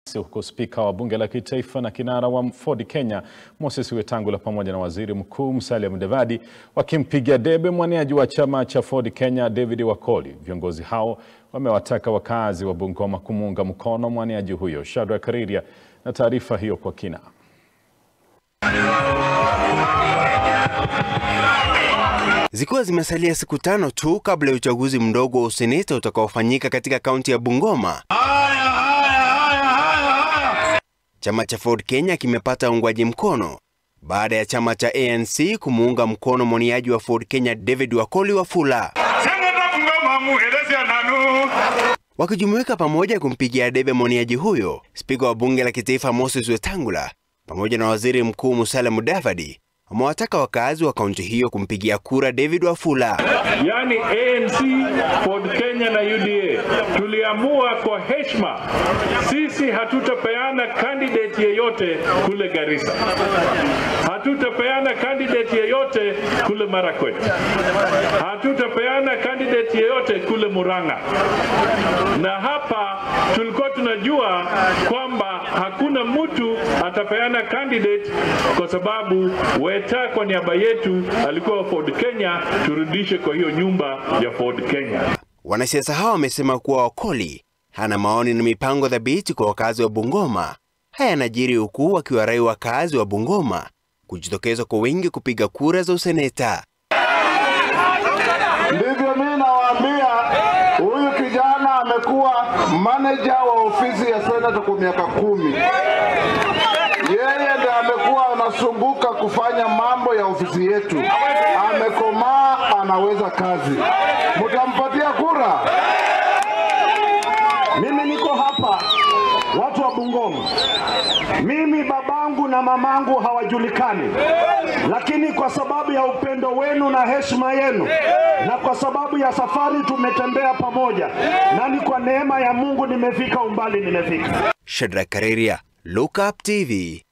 huku spika wa bunge la kitaifa na kinara wa Ford Kenya Moses Wetangula pamoja na waziri mkuu Musalia Mudavadi wakimpigia debe mwaniaji wa chama cha Ford Kenya David Wakoli. Viongozi hao wamewataka wakazi wa Bungoma kumuunga mkono mwaniaji huyo. Shadrack Kariria na taarifa hiyo kwa kina. Zikiwa zimesalia siku tano tu kabla ya uchaguzi mdogo wa useneta utakaofanyika katika kaunti ya Bungoma, chama cha Ford Kenya kimepata uungwaji mkono baada ya chama cha ANC kumuunga mkono mwaniaji wa Ford Kenya David Wakoli Wafula, wakijumuika pamoja kumpigia debe mwaniaji huyo. Spika wa bunge la kitaifa Moses Wetangula pamoja na waziri mkuu Musalia Mudavadi wamewataka wakazi wa kaunti hiyo kumpigia kura David Wafula. Yaani ANC, Ford Kenya na UDA tuliamua kwa heshima, sisi hatutapeana candidate yeyote kule Garissa, hatutapeana candidate yeyote kule Marakwet, hatutapeana candidate yeyote kule Murang'a. Na hapa tulikuwa tunajua kwamba hakuna mtu atapeana candidate kwa sababu Weta kwa niaba yetu alikuwa Ford Kenya, turudishe kwa hiyo nyumba ya Ford Kenya. Wanasiasa hao wamesema kuwa Wakoli hana maoni na mipango thabiti kwa wakazi wa Bungoma. Haya yanajiri huku wakiwarai wakazi wa Bungoma kujitokeza kwa wingi kupiga kura za useneta. Ndivyo mimi nawaambia, huyu kijana amekuwa manager wa ofisi ya senata kwa miaka kumi. Yeye ndiye amekuwa anasumbuka kufanya mambo ya ofisi yetu. Amekomaa, anaweza kazi. Mtampatia kura? Mimi niko hapa, watu wa Bungoma. Mimi babangu na mamangu hawajulikani, lakini kwa sababu ya upendo wenu na heshima yenu na kwa sababu ya safari tumetembea pamoja, na ni kwa neema ya Mungu nimefika umbali nimefika. Shadrack Kareria, Look Up TV.